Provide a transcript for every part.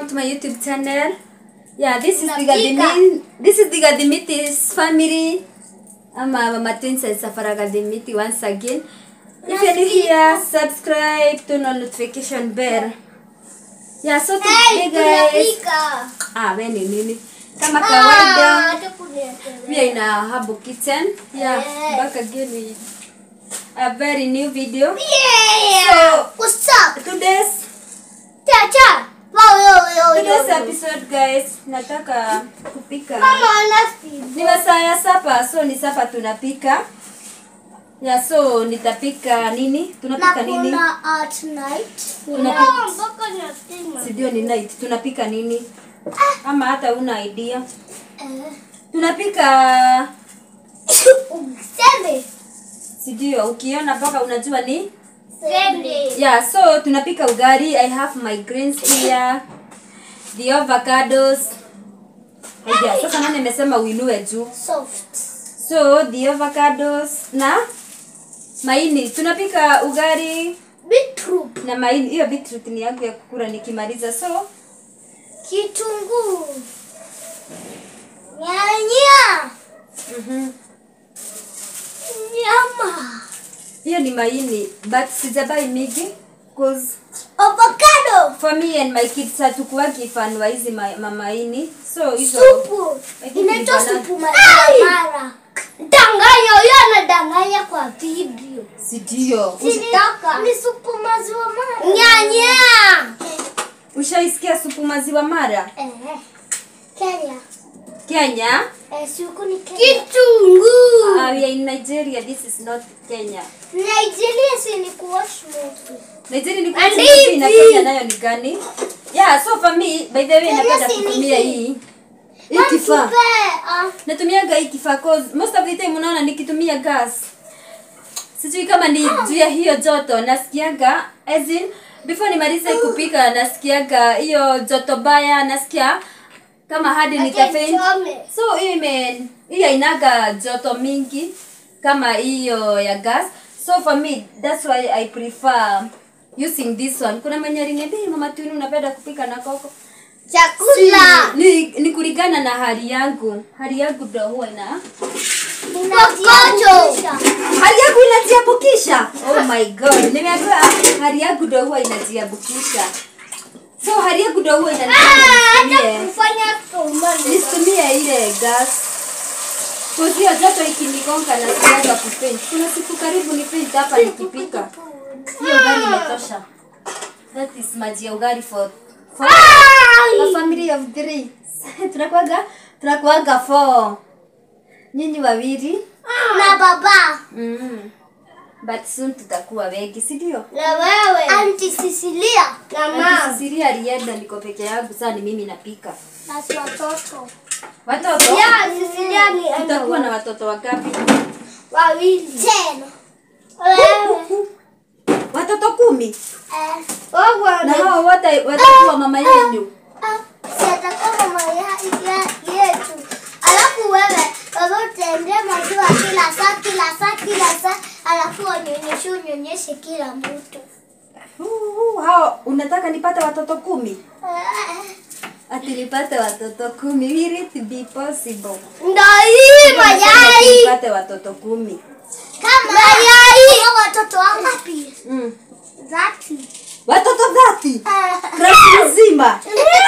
to my YouTube channel. Yeah, this is the Unapika. Gadimi, this is the Gadimitis family. Ama Mama Twins and Safara Gadimiti once again. If you're new here, subscribe, turn on notification bell. Yeah, so today Hey, guys. tunapika. Ah, we ni nini? Kama kawaida, Ah, hata kunielekeza. we are in a Habu kitchen. Yeah, Yes. back again with a very new video. Yeah. So- What's up? Today's Chacha. Wow, yo, yo, yo, today's yo. episode guys, nataka kupika. Mama anasi. ni masaa ya sapa so ni sapa tunapika ya so nitapika nini tunapika nini Nakula at night. Tunapika- Ah, mpaka nasema. sidio ni night tunapika nini ama hata una idea Eh. tunapika Sembe. sidio ukiona mpaka unajua ni Sembe. yeah so tunapika ugari i have my greens here the avocados Haya, sasa nani amesema uinue juu Soft. so the avocados na maini tunapika ugari Beetroot. na maini hiyo beetroot ni yangu ya kukura nikimaliza so Kitunguu. Nyanya. mhm. Nyama. hiyo ni maini but sijabai mingi cause Avocado. for me and my kids hatukuwagi fan wa hizi ma, mamaini so hizo Supu. I think Inaitwa ni banana. supu maziwa mara. Danganya, huyo anadanganya kwa video. sidio Usitaka. Ni supu maziwa mara. Nyanya. ushaisikia supu maziwa mara Eh. Kenya. kenya Eh, suku ni Kenya. Kitunguu. uh, we are in nigeria this is not kenya Nigeria si ni kuwash movie. nigeria ni And kuhusu hivi. na kenya nayo ni gani yeah so for me by the way Kenya napenda si ni kutumia hii. hii hii kifaa Tupe, ah, natumiaga hii kifaa cause most of the time unaona nikitumia gas sijui kama ni juu ya hiyo joto nasikiaga as in before nimalize kupika nasikiaga hiyo joto baya nasikia kama hadi nitafaint Chome. so hiyo ime hiyo inaga joto mingi kama hiyo ya gas so for me that's why i prefer using this one kuna mwenye aliniambia "Hey, mama tuni unapenda kupika na koko Chakula. ni, ni kulingana na hali yangu hali yangu ndo huwa ina Kokoto. hali yangu inajiabukisha oh my god nimeambiwa hali yangu ndo huwa inajiabukisha so hali yangu ndo huwa Ah, inaniambia hata kufanya tomato. nisitumie ile gas kuzio joto ikinigonga na siaga kupaint kuna siku karibu ni paint hapa nikipika hiyo gari imetosha that is maji ya ugari for, for a family of three tunakuaga tunakuaga four nyinyi wawili Na baba. mm. but soon tutakuwa wengi si ndio Na wewe. Auntie Cecilia. Na mama. Sisiria alienda niko peke yangu saa ni mimi napika Na watoto. watoto Ya, Cecilia ni tutakuwa na watoto wangapi wawili. Ten. Wewe. watoto kumi Eh. Wewe na hao wote watakuwa mama yenu Sitakuwa mama ya ya- yetu. Alafu wewe baba utaendea maziwa kila saa kila saa kila saa, alafu wanyonyeshe unyonyeshe kila mtu. Huu, hao unataka nipate watoto kumi Eh. ati nipate watoto kumi will it be possible Ndio hii mayai. nipate watoto kumi Kama mayai. Watoto wangapi? mm. Zati. watoto dhati klasi nzima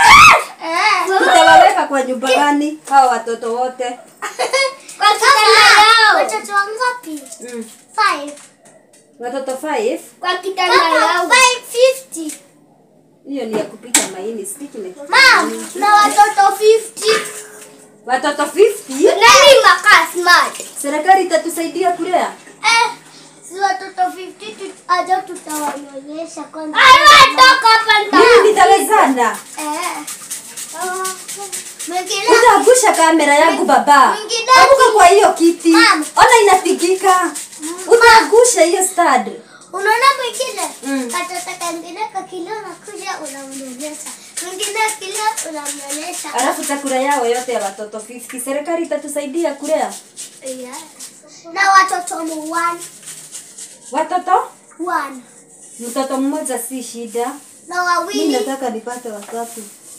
Eh. tutawaweka kwa nyumba gani hao watoto wote Kwa kitanda yao. Watoto wangapi? mm. Five. watoto five Kwa kitanda yao. Five fifty. hiyo ni ya kupika maini stikile Mam, na watoto 50. watoto 50 Nani makaa smart? serikali itatusaidia kulea Eh, si watoto 50 tu aja tutawanyonyesha kwanza. Ai, toka hapa mimi nitawezana Eh. Ah, Mwingine utaangusha kamera yangu baba Mwingine anguka kwa hiyo kiti Mama. ona inatigika utaangusha hiyo stud unaona mwingine Mm. katoto kangine kakilo nakuja unamnyonyesha mwingine kilo unamnyonyesha alafu chakula yao yote ya watoto 50 serikali itatusaidia kulea Yeah. na watoto ni one watoto one mtoto mmoja si shida na mi wawili nataka nipate watatu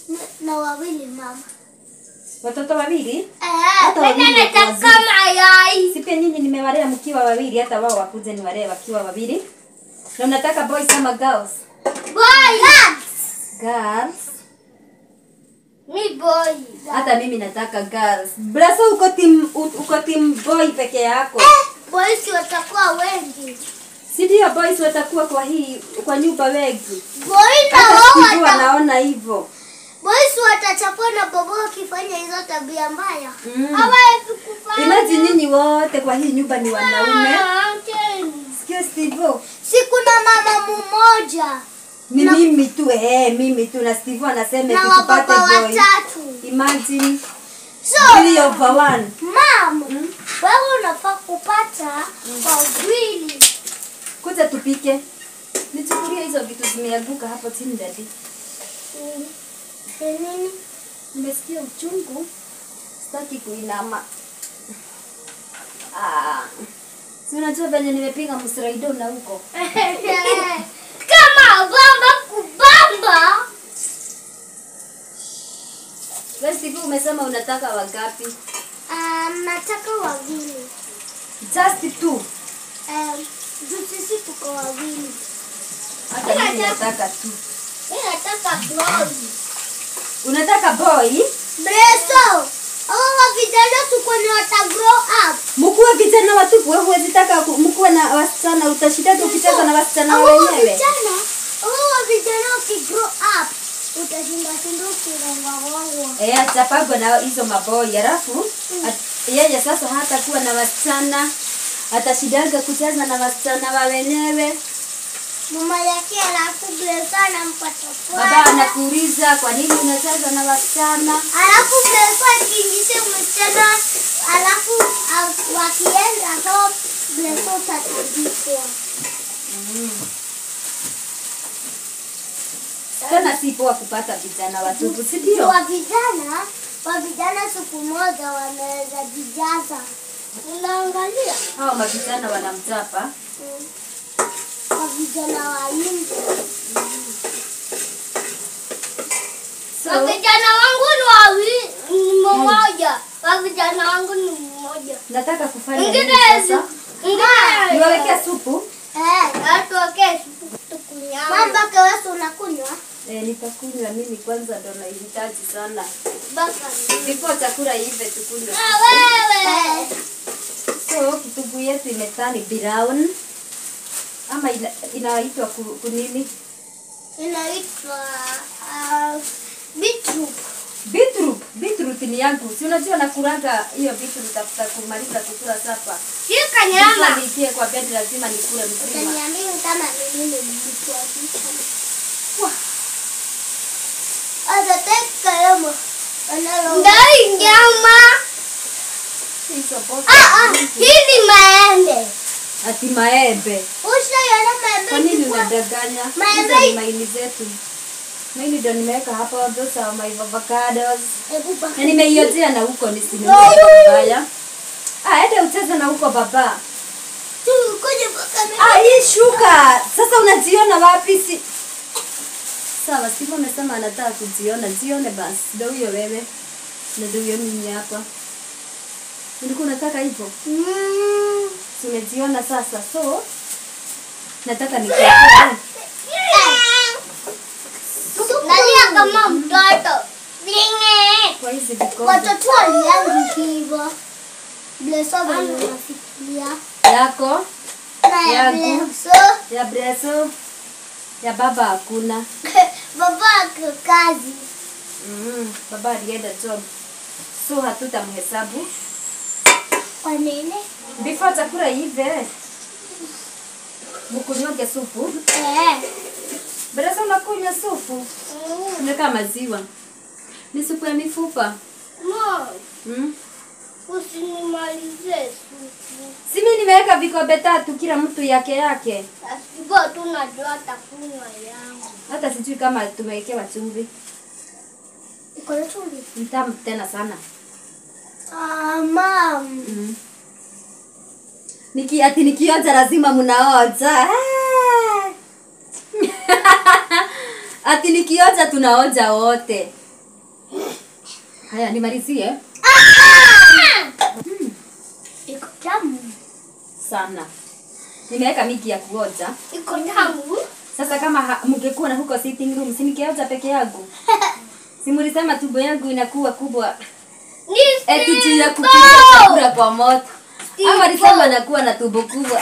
na wawili mama. Watoto wawili? Eh, Hata mimi wawili wako nataka wazuri. mayai. Si pia nyinyi nimewalea mkiwa wawili, hata wao wakuje niwalee wakiwa wawili. Na unataka boys ama girls? Boy. Girls. Mi boy. Hata mimi nataka girls. Braso uko team uko team boy peke yako. Eh, boys watakuwa wengi. Si ndio boys watakuwa kwa hii kwa nyumba wengi. Boy na Hata wao sijui wata wanaona hivyo. boys watachapwa na bobo wakifanya hizo tabia mbaya. Mm. Hawawezi kufanya. Imagine nyinyi wote kwa hii nyumba ni wanaume. Ah, okay. Sikia Steve. Si kuna mama mmoja Ni Na- mimi tu eh, mimi tu na Steve anasema na eti wababa tupate boy. watatu. Imagine So, three over one. Mam, wewe unafaa kupata wawili. Kuja tupike. Nichukulie hizo vitu zimeanguka hapo chini dadi. Mm. Ni nini? Nimesikia uchungu. Sitaki kuinama. Ah. Si unajua venye nimepiga msraido na huko. Kama bamba kubamba. Wewe Steve umesema unataka wangapi? Um, nataka wawili. Just two. Um, juu sisi tuko wawili. Hata mimi nataka two. Mimi nataka boy. Unataka boy? Breso. Hao vijana tuko ni wata grow up. Mkuwe vijana watupu, wewe huwezi taka ku- mkuwe na wasichana, utashindaje ukicheza na wasichana Hao wenyewe? vijana, hao vijana wakigrow up utashinda shinda ukirongwangwa. Eh, atapagwa na hizo maboi, alafu at- yeye sasa hata kuwa na wasichana, atashindaga kucheza na wasichana wa wenyewe. Mama yake alafu Breso anampata Baba furaha. anakuuliza kwa nini unacheza na wasichana? Alafu Breso akiingisha msichana alafu ah, wakienda home Breso utatandikwa. Tena si poa kupata vijana watupu, si ndio? Wa vijana, wa vijana siku moja wanaweza jijaza. Unaangalia? Hao mavijana wanamchapa. Mm. Wa vijana wa India. So, Wa vijana wangu ni wawili, ni mmoja. Wa vijana wangu ni mmoja. nataka kufanya nini Mwingine sasa? mwingine Niwawekea supu? Eh, tuwekee tukunywa. Mamba kewesi unakunywa? Eh, nitakunywa mimi kwanza ndo nahitaji sana. Baka. Before chakula ive tukunywe. Ah, wewe. So kitunguu yetu imetani brown ama ina, inaitwa ku, kunini? Inaitwa ah, beetroot. Beetroot. Beetroot ni yangu. Si unajua nakulanga hiyo beetroot after kumaliza kukula sapa. Shika Lazima nyama. niitie kwa bed lazima nikule mzima. Utaniambia kama ni nini beetroot. Wah. Atateka nyama. Ndai nyama. Hizo boga. Ah, ah, hii ni maembe. Ati maembe. Ushaiona Kwa maembe nini ikikuwa- unadanganya? Maembe- Hizo ni maini zetu. Maini ndo nimeweka hapo, those are my avocados. Hebu baka. Na nimeiojea na huko nisinunue mbaya. Ah, ende ucheze na huko baba. Tu, kuja baka na- Ah, hii shuka. Sasa unajiona wapi si? Sawa, Steve amesema anataka kujiona. Jione basi. Ndio huyo wewe. Na ndio huyo mimi hapa. Ulikuwa unataka hivyo? Mm. Si umejiona sasa. So nataka nikuwekee. Nalia kama mtoto. Vinge. Kwa hizi vikombe Watoto waliangu hivyo. Bleso venye unafikiria. yako Na ya Yangu. Bleso. ya Breso ya baba hakuna. Baba ako kazi. Mm, baba alienda job. So hatutamhesabu. Kwa nini? Before chakula ive. Mkunyonge supu. Eh. Breso unakunywa supu. Mm. Unaweka maziwa. Ni supu ya mifupa. Mo, Mm. usinimalize supu. Si mimi nimeweka vikombe tatu kila mtu yake yake. Hivyo tu najua atakunywa yangu. Hata sijui kama tumewekewa chumvi. Iko na chumvi? Ni tamu tena sana. Ah, mam. Mm. Niki ati nikionja lazima mnaonja. Ah! ati nikionja tunaonja wote. Haya, nimalizie Iko tamu. sana. Nimeweka miki ya kuoja. Iko tamu. Sasa kama ha- mngekuwa na huko sitting room, si ningeoja peke yangu? Si mlisema tumbo yangu inakuwa kubwa Ni eti juu ya kupika Steve-O! chakula kwa moto. Au walisema nakuwa na tumbo kubwa.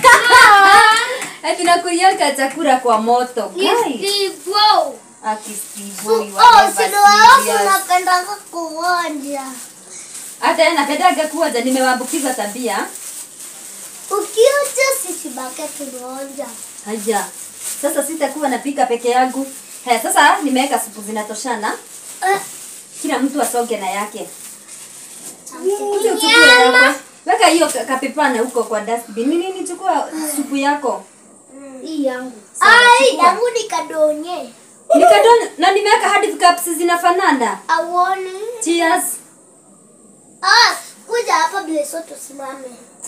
Eti nakuliaka chakula kwa moto. Ni Guys, Steve-O. akisiboi Oh, sino wako napendanga kuonja. Hata yeye anapendaga kuoja, nimewaambukiza tabia. Ukionja sisi bake tunaonja. Haja. Sasa sitakuwa napika peke yangu. Haya, sasa nimeweka supu zinatoshana. Eh, Kila mtu asoge na yake. Kuja uchukue yako. Weka hiyo ka- kapepana huko kwa dustbin. Nini nini chukua supu yako. Hii yangu. Sawa, Ai, chukua. yangu ni kadonye. Nikadon na nimeweka hadi cups zinafanana. Awoni. Cheers. Ah, kuja hapa Bleso tusimame.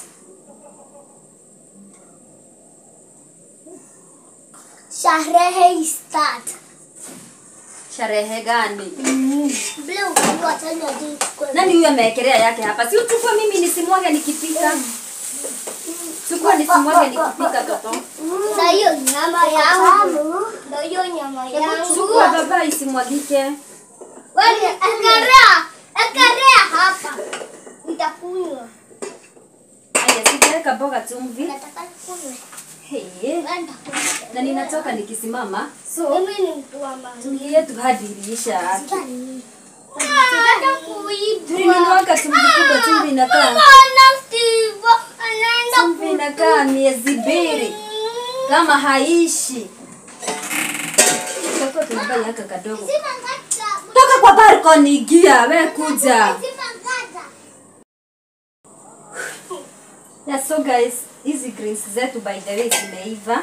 Sharehe start. Sherehe gani? Ble ukijua tena je kwa. Nani huyo amewekelea yake hapa? Si uchukue mimi nisimwage nikipika. Chukua nisimwage nikipika toto. Na hiyo nyama yangu. Na hiyo nyama yangu. Chukua baba isimwagike. Wewe ekarea, ekarea hapa. Nitakunywa. Haya, sijaweka mboga chumvi. Nataka nikunywe. Hey. Wewe nitakunywa. Na ninatoka nikisimama. So, Mimi ni mtu wa maji. chumvi yetu hadi iliisha. Nataka kuiba. Tulinunuaka chumvi kubwa, chumvi inakaa. Bwana Steve anaenda Chumvi inakaa miezi mbili kama haishi. Tutakuwa tunabai haka kadogo. Toka kwa balcony ingia, we kuja. Yeah, so guys, hizi greens zetu by the way zimeiva.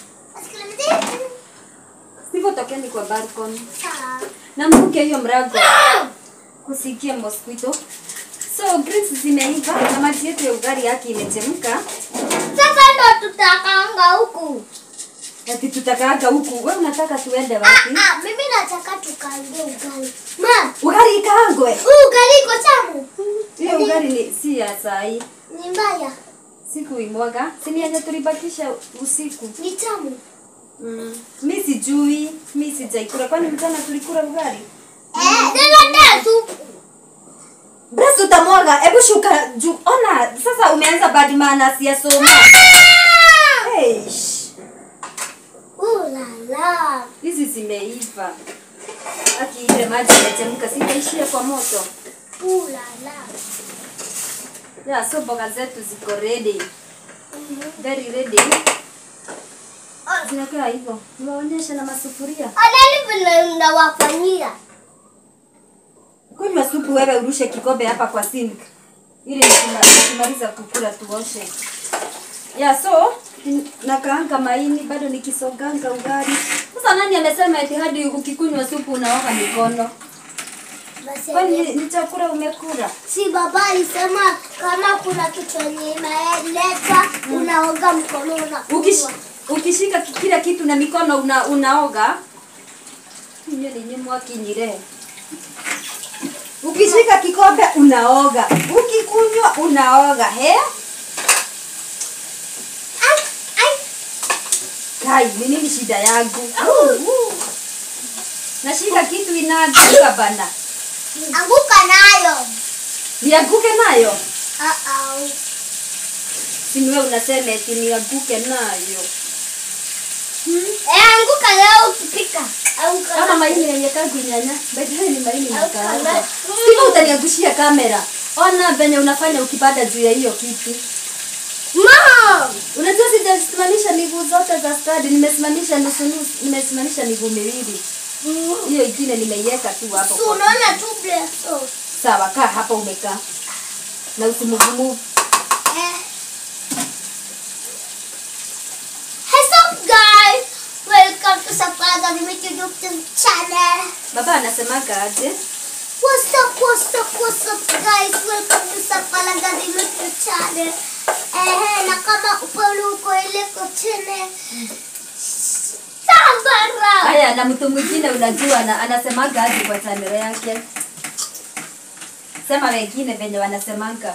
Sivyo tokeni kwa balcony. Na mvuke hiyo mrago. Kusikie mosquito. So greens zimeiva na maji yetu ya ugali yake imechemka. Sasa ndo tutakanga huku. Ati tutakaaga huku. Wewe unataka tuende Ah, wapi? ah, mimi nataka tukaange ugali. Ma, Ugali ikaangwe. huu ugali iko tamu. Hiyo ugali ni si ya saa hii. Ni mbaya. Siku imwaga. Si ni yenye tulibakisha usiku. Ni tamu. Mm. Mi sijui. Mi sijaikula. Kwani mchana tulikula ugali? Eh, tena supu. Basi utamwaga. Hebu shuka juu. Ona, sasa umeanza bad manners ya soma. Eish. Uh la la. Hizi zimeiva. Aki ile maji imechemka, sitaishia kwa moto. Uh la la. Yeah, so mboga zetu ziko ready. Very ready. Zinakaa hivyo. Niwaonyeshe na masufuria. Adani vile ndawafanyia. Kunywa supu wewe urushe kikombe hapa kwa sink. Ili nikima- nikimaliza kukula tuoshe. Yeah, so n- nakaanga maini bado nikisoganga ugali. Sasa nani amesema eti hadi ukikunywa supu unaoga mikono? Basi Kwani ni, ni chakula umekula? si baba alisema kama kuna kitu yenye imeleta unaoga mkono Ukish, unakunywa. ukishika ki- kila kitu na mikono una, unaoga Inyo ni nyimwa kinyire. Ukishika kikombe unaoga, ukikunywa unaoga. He? Ai, ai. Kai, ni nini shida yangu? Nashika kitu inaanguka bana. Anguka nayo. Nianguke nayo? Ah ah. Si ni wewe unasema eti nianguke nayo. Eh, anguka leo ukipika. Anguka. Kama leo. maini yenye kagu nyanya. Baadaye ni maini Anguka nakaanga. leo. Sima utaniangushia kamera. Ona venye unafanya ukipanda juu ya hiyo kiti. Mom. Unajua sijasimamisha miguu zote za stadi, nimesimamisha nusu nusu, nimesimamisha miguu miwili. Hiyo ingine nimeiweka tu hapo. Si kwa- unaona tu bleso. Sawa, kaa hapa umekaa. Na usimuvumuvu. Eh. What's up guys? Welcome to Sapaga Limited YouTube channel. Baba anasemaga aje? What's up, what's up, what's up guys? Welcome to Sapalaga Limited channel. Eh, na kama upolo uko ile kwa channel. Sambara. Haya, na mtu mwingine unajua na, anasemaga aje kwa channel yake? Sema wengine venye wanasemanga.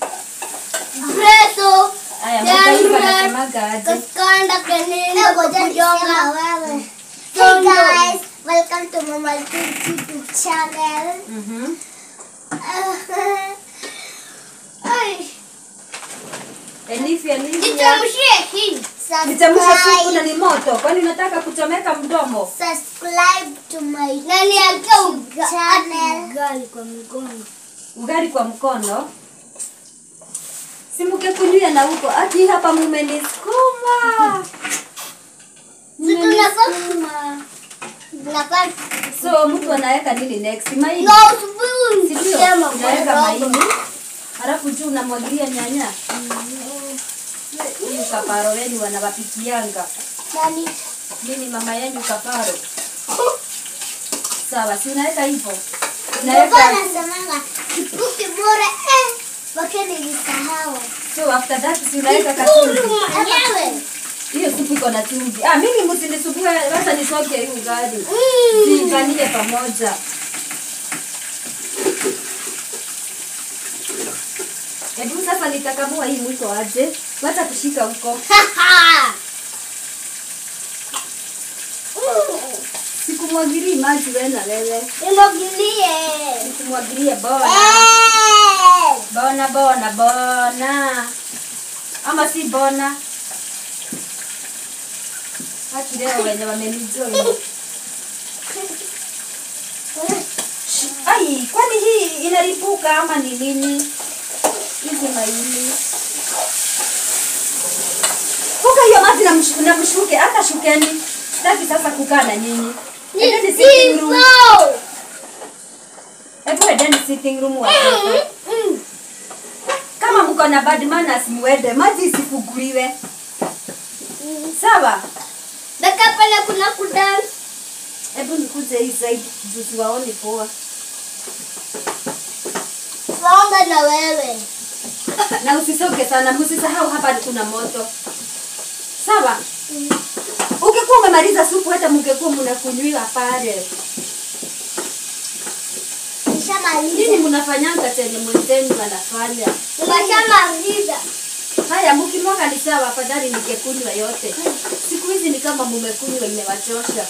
Preso. Aya, moja hivi wanasemanga aje? Kaskanda kanenda kujonga wewe. Hey guys, welcome to Mama Kids YouTube channel. Mhm. Ay, Elifia, Elifia. nitamshie hii. Nitamsha supu na Subscribe. ni moto. Kwani unataka kuchomeka mdomo? Subscribe to my na niambia channel. Gali kwa mikono. Ugali kwa mkono. Simuke kunywa na huko. Ati hapa mumenisukuma. Tunafaa tunafaa So mtu anaweka nini next? Maini. no spoon. Si ndio? Sema Unaweka kwa maini. Halafu juu unamwagilia nyanya. Huyu kaparo wenu wanawapikianga. Nani? Mimi mama yenu kaparo. Sawa, si unaweka hivyo. Unaweka Baba anasemanga kipuki bora eh mpaka nilisahau. so after that si unaweka katumbi. Mwenyewe. Hiyo supu iko na chumvi. Ah, mimi msinisubue wacha nisoke hii ugali. Ziunganishe pamoja. Hebu sasa nitakamua hii mwiko aje. Wacha kushika huko. Sikumwagilie maji wewe na wewe. Nimwagilie. Sikumwagilie bona. Eh. Bona bona bona. Ama si bona. Haki leo wenye wamenijoin. Ai, kwani hii inalipuka ama ni nini? Hizi maini. Kuka hiyo maji na, mshu, na mshuke, hata shukeni. Sitaki sasa kukaa na nyinyi. Endeni sitting room. Nipo. Hebu endeni sitting room watoto. Kama mko na bad manners muende, maji isifunguliwe. Sawa? Daka pale kuna kudance. Hebu nikuje hii side juu siwaoni poa. Waomba na wewe. Na usisoge sana, msisahau hapa kuna moto. Sawa? Ukikuwa umemaliza supu hata mngekuwa mnakunywiwa pale. Nini Nishamaliza. mnafanyanga chenye mwenzenu anafanya? Nimeshamaliza. Haya, mkimwaga ni sawa, afadhali ningekunywa yote. Siku hizi ni kama mmekunywa imewachosha.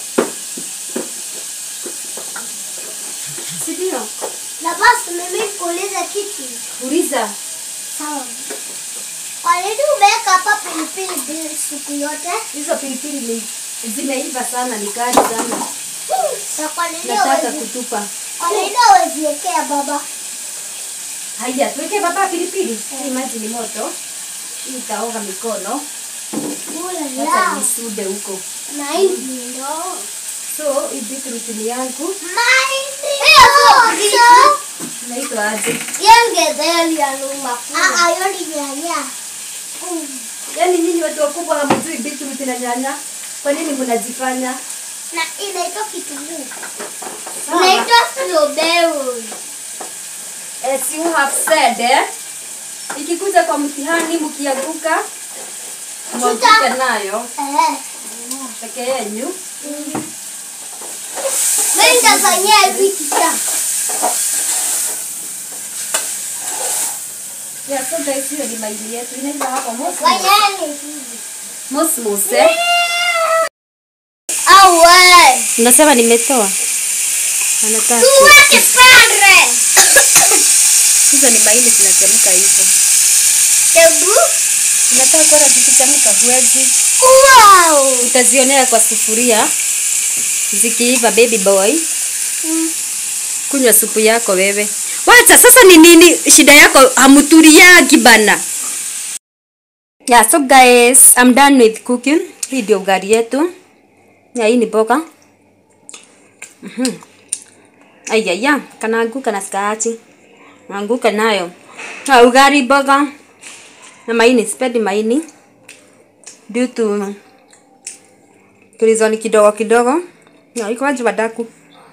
Si ndio? Na basi mimi kuuliza kitu. Uliza. Sawa. Kwa nini umeweka hapa pilipili bila siku yote? Hizo pilipili ni zimeiva sana, ni kali sana. Na kwa nini Nataka hawezi- kutupa. kwa nini haweziwekea baba? Haya, tuweke baba pilipili. Hii maji ni moto. Hii itaoga mikono. Ula Wacha la. nisude huko. Mahindi ndo. So, hii beetroot ni yangu. Mahindi ndo. Inaitwa aje? Yengedheli ya numa. Ah, ayo ni nyanya. Yaani nyinyi watu wakubwa hamjui beetroot na nyanya. Kwa nini mnajifanya? Na inaitwa kitunguu. Sawa. Inaitwa strawberry. As you have said, eh? Ikikuja kwa mtihani mkianguka mwanguke nayo Eh. peke yenyu. Mimi nitafanyia hivi kita. Yeah, so guys, hiyo ni maili yetu inaiva hapo mosmos. Fanyeni hivi. Mosmos, eh? Awe. Unasema nimetoa. Anataka. Tuweke pale. Hizo ni maili zinachemka hivyo. Tebu. Unataka kuona zikichemka huwezi. Wow. Utazionea kwa sufuria zikiiva baby boy. Kunywa supu yako wewe. Wacha sasa ni nini shida yako hamturiagi bana. Yeah, so guys, I'm done with cooking. Hii ndio ugali yetu. Ya hii ni boga. Mhm. Ayaya, kanaanguka na skaachi. Naanguka nayo. Na ugali boga. Na maini, sipendi maini. Due to tulizoni kidogo kidogo. Na iko waje wadaku.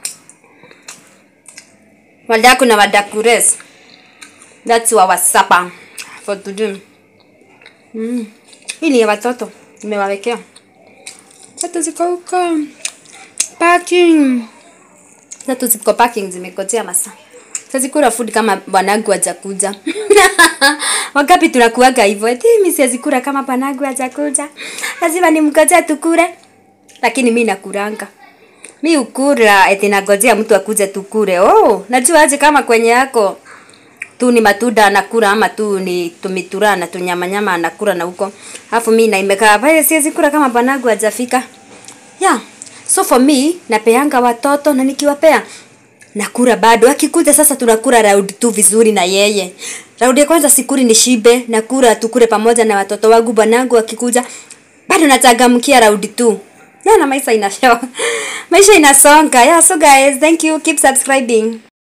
Wadaku na wadaku res. That's our supper for today. Mm. Hii ni ya watoto. Nimewawekea. Watoto ziko huko. Packing. Watoto ziko packing zimekojea masaa. siwezi kula food kama bwanangu hajakuja wangapi tunakuaga hivyo eti mimi siwezi kula kama bwanangu hajakuja lazima nimngojea tukule lakini mi nakuranga mi ukura eti nagojea mtu akuje tukure oh najua aje kama kwenye yako tu ni matunda anakula ama tu ni tumitura na tunyamanyama anakula na huko alafu mi naimekaa pale siwezi kula kama bwanangu hajafika yeah so for me napeanga watoto na nikiwapea nakura bado akikuja sasa tunakura round tu vizuri na yeye raundi ya kwanza sikuri ni shibe nakura tukure pamoja na watoto wangu bwanangu akikuja bado nachangamkia raundi tu na maisha inashow maisha inasonga yeah so guys thank you keep subscribing